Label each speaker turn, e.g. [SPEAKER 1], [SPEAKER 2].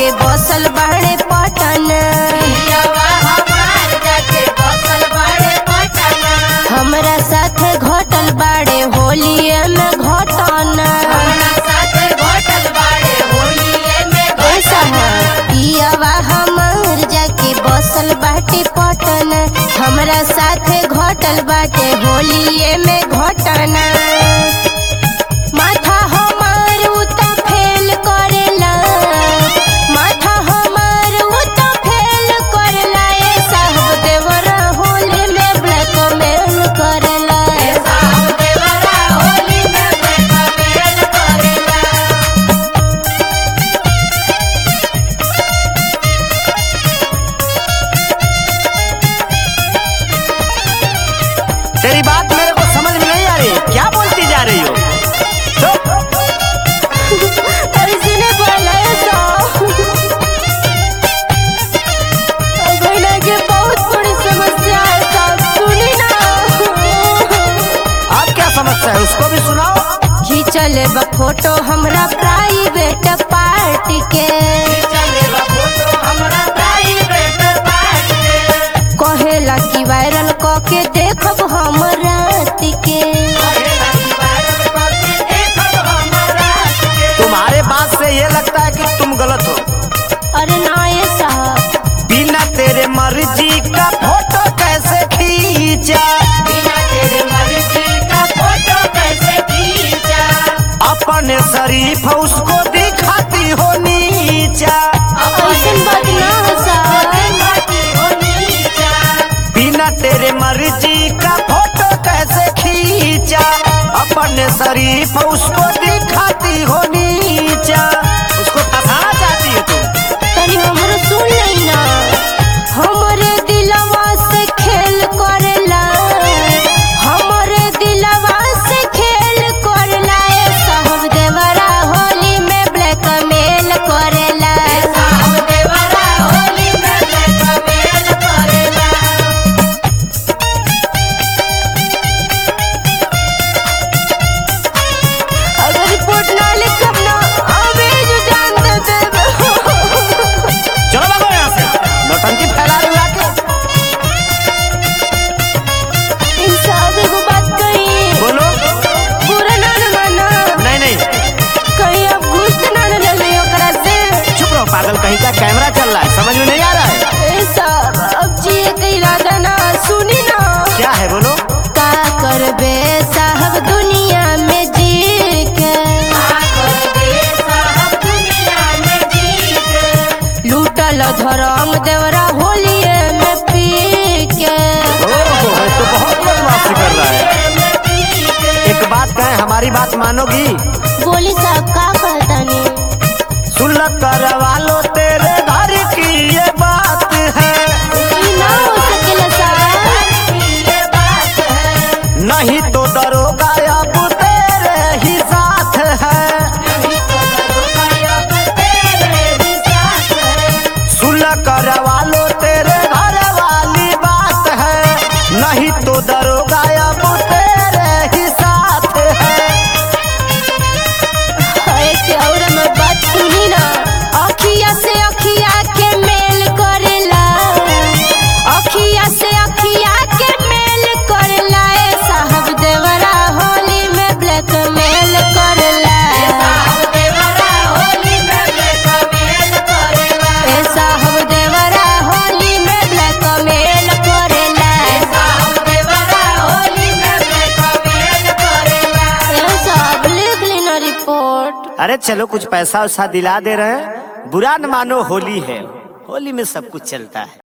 [SPEAKER 1] जाके बसल बाड़े पटन हमरा साथ घटल बाड़े होलिए में घटन ऐसा है पियावा हमार जाके बसल बाटे पटन हमरा साथे घटल बाटे होलिए में घटना माथा हमार उता फेल करेला माथा हमार उता फेल करेला ए साहब देवरा होली में ब्लैकमेल करेला
[SPEAKER 2] तेरी बात मेरे को समझ में नहीं आ रही क्या बोलती जा रही हो चुप
[SPEAKER 1] अरे सुने बोला ऐसा बहना के बहुत बड़ी समस्या है साहब सुनी ना
[SPEAKER 2] आप क्या समस्या है उसको भी सुनाओ
[SPEAKER 1] खींचल बा फोटो हमरा प्राइवेट पार्टी के कहेला कि वायरल क के देखब हम रात के
[SPEAKER 2] तुम्हारे बात से ये लगता है कि तुम गलत हो
[SPEAKER 1] अरे ना ये साहब
[SPEAKER 2] बिना तेरे मर्जी का फोटो कैसे खींचा अपने शरीफ उसको दिखाती हो नीचा
[SPEAKER 1] ऐसन बात ना है साहब
[SPEAKER 2] बिना तेरे मर्जी का फोटो कैसे खींचा अपने शरीफ उसको दिखाती हो नीचा उसको फंसाना चाहती है तुम
[SPEAKER 1] तनी हमरो सुन लई ना हमरे दिलवा से खेल करेला हमरे दिलवा से खेल करेला ए साहब देवरा होली में ब्लैकमेल करेला अगर रिपोर्ट ना लिखब ना अबे जो जान दे देब
[SPEAKER 2] चलो भागो यहाँ से नौटंकी फैला रही हो आके
[SPEAKER 1] इंसाफ एगो बात कही
[SPEAKER 2] बोलो
[SPEAKER 1] पूरा ना न माना
[SPEAKER 2] नहीं नहीं
[SPEAKER 1] कहीं अब घुस तो ना न लगे ओकरा से
[SPEAKER 2] चुप रहो पागल कहीं का कैमरा चल रहा है समझ में नहीं आ रहा है
[SPEAKER 1] ए साहब अब जिए के इरादा ना सुनी ना
[SPEAKER 2] क्या है बोलो
[SPEAKER 1] का करबे साहब दुनिया में जी के लूटल धरम देवरा होलिए में पी के
[SPEAKER 2] ओहो, ये तो बहुत बदमाशी कर रहा है एक बात कहें हमारी बात मानोगी
[SPEAKER 1] बोली साहब का कहतानी
[SPEAKER 2] सुन करवा लो तेरे घर की ये बात है
[SPEAKER 1] ई ना हो सकेला साहब
[SPEAKER 2] नहीं तो दरोगा अब तेरे ही साथ है सुन करवा लो तेरे घर वाली बात है नहीं तो दरोगा अब तेरे ही साथ है
[SPEAKER 1] ऐसे और मैं बात सुनी ना अखिया से अखिया के मेल करेला अखिया से अखिया के मेल करेला ए साहब देवरा होली में ब्लैकमेल करेला ए साहब देवरा होली में ब्लैकमेल करेला ए साहब लिख लेना रिपोर्ट
[SPEAKER 2] अरे चलो कुछ पैसा वैसा दिला दे रहे हैं बुरा न मानो होली है होली में सब कुछ चलता है